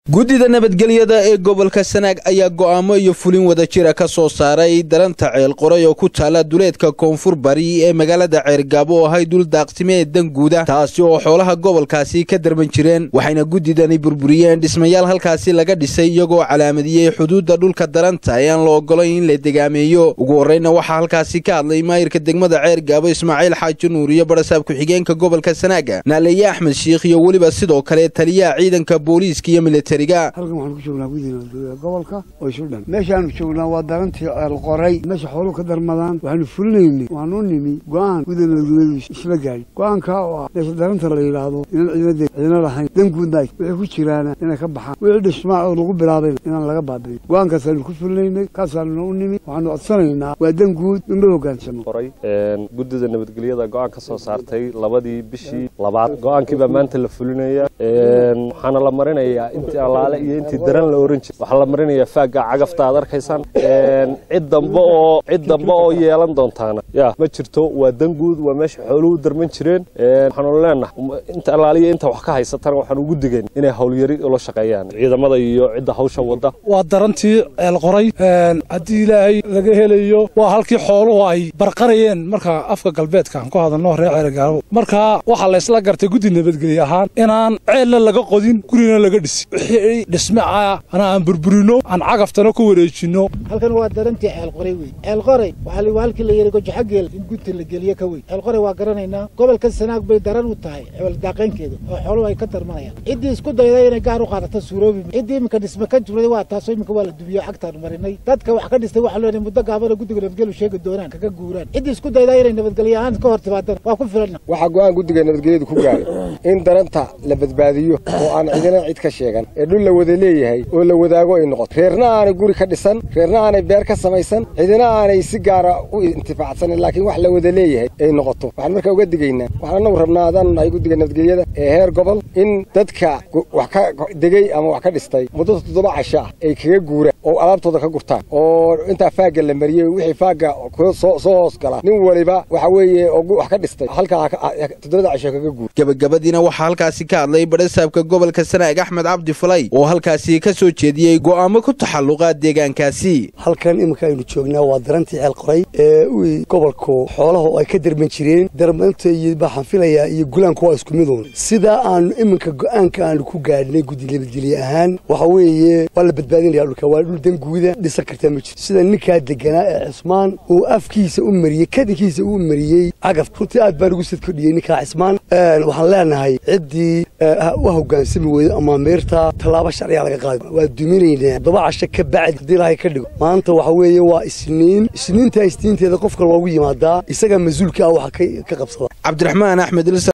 guddida nabadgelyada ee gobolka sanaag ayaa go'aamo iyo fulin wadajira ka soo saaray daranta ceel qoray oo ku taala duleedka koonfur bari ee magaalada ceergaabo oo ahay dul daaqsime ee danguuda taasi oo xoolaha gobolkaasi ka darban jireen waxayna guddidani burburiyeen dhismayaal halkaasi laga dhisay iyagoo calaamadiyey xuduudda dhulka daranta ee aan la ogolayn in la degaameeyo ugu horreyna waxaa halkaasi ka hadlay maayirka degmada ceergaabo ismaaciil xaaji nuur iyo barasaab ku-xigeenka gobolka sanaaga naaleeye axmed shiikh iyo weliba sidoo kale taliyaha ciidanka booliiska iyo militari halkan waxaanu ku joognaa guddida nabadgelyada gobolka oo isu dhan meeshaanu joognaa waa darantii ceel qoray meesha xooluhu ka darmadaan waxaanu fulinaynay waanu nimi go-aan guddida nabadgelyadu isla gaadhi go-aankaa oo ah meesha daranta la yidhaahdo inaan ciidadeed ciidna lahayn danguudna wixii ku jiraana inay ka baxaan wixii dhismaa oo lagu bilaabayna inaan laga baabi'in go-aankaasaanu ku fulinaynay kaasaanuna u nimi waxaanu codsanaynaa waa danguud in loo hogaansamo guddida nabadgelyada go-aan ka soo saartay labadii bishii labaad go-aankii baa maanta la fulinaya waxaana la marinayaa intii allaale iyo intii daran la oran jiray waxaa la marinayaa faagga cagafta aad arkaysaan cid dambe oo cid dambe oo yeelan doontaana ya ma jirto waa danguud waa meesha xooluhu darman jireen waxaanu leenahay inta allaaliyo inta wax ka haysatana waxaan ugu digayn inay howlyari ula shaqeeyaan ciidamada iyo cidda hawsha wadda waa darantii ceel qoray haddii ilaahay laga helayo waa halkii xooluhu ay barqarayeen marka afka galbeedka aan ku hadalno reer ceergaabo marka waxaa laysla gartay guddi nabadgelye ahaan inaan ceelna laga qodin gurina laga dhisi wixii dhisme ah ana aan burburino aan cagaftana ku wareejino halkan waa darantii ceel qoray wey ceel qoray waxaa waa halkii la yidhi gojaxageel in gunta la geliye ka wey ceel qoray waa garanaynaa gobolka sanaag bay daran u tahay cebel daaqaynkeeda oo xooluhu ay ka darmanayaan ciddii isku dayday inay gaar u qaadato suuroobi ciddii iminka dhisme ka jurday waa taasoo iminka waa la dubiyo cagtaanu marinay dadka wax ka dhistay waxaa leenahay muddo gaabana guddiga nabadgelyu sheegi doonaan kaga guuraan ciddii isku daydaa inay nabadgelyo ahaan ka hor timaadana waa ku filanna waxaa go-aan guddiga nabadgelyadu ku gaaray in daranta la badbaadiyo oo aan cidina cid ka sheegan ee dhul la wada leeyahay oo la wadaago ay noqoto reerna aanay guri ka dhisan reerna aanay beer ka samaysan cidina aanay si gaara u intifaacsanin laakiin wax la wada leeyahay ay noqoto waxaan markaa uga digaynaa waxaan anagu rabnaa adaanu nahay guddiga nabadgelyada ee heer gobol in dadka wax ka degey ama wax ka dhistay muddo toddoba casho ah ay kaga guuraan oo alaabtooda ka gurtaan oo intaa faagga la mariyey wixii faagga soo hoos gala nin waliba waxa weeye oo wax ka dhistay halkaa toddobada casho kaga guura gabagabadiina waxaa halkaasi ka hadlay badhasaabka gobolka sanaag axmed cabdi falay oo halkaasi ka soo jeediyey go'aamo ku taxalluqa deegaankaasi halkan iminka aynu joognaa waa darantii ceel qoray ee u gobolku xoolaha oo ay ka darman jireen darmanta iyo baxaan filayaa iyo gulaanku waa isku miduun sidaa aanu iminka go'aanka aanu ku gaadhnay guddi nabadgelye ahaan waxa weeye waa la badbaadinaya dhulka waa dhul danguuda dhisan kartaa ma jirto sida ninkaa deganaa ee cismaan uu afkiisa u mariyey kadinkiisa u mariyey cagaf runtii aad baan ugu sadkodhiyey ninkaa cismaan waxaan leenahay ciddii u hogaansami weydo amaamiirta tallaabo sharciga laga qaadi waa duminaynaa todoba casho ka bacdi haddii ilaahay ka dhigo maanta waxa weeye waa isniin isniinta isniinteeda qofka loogu yimaadaa isagaa mas-uulka ah waxa ka qabsada cabdiraxmaan axmed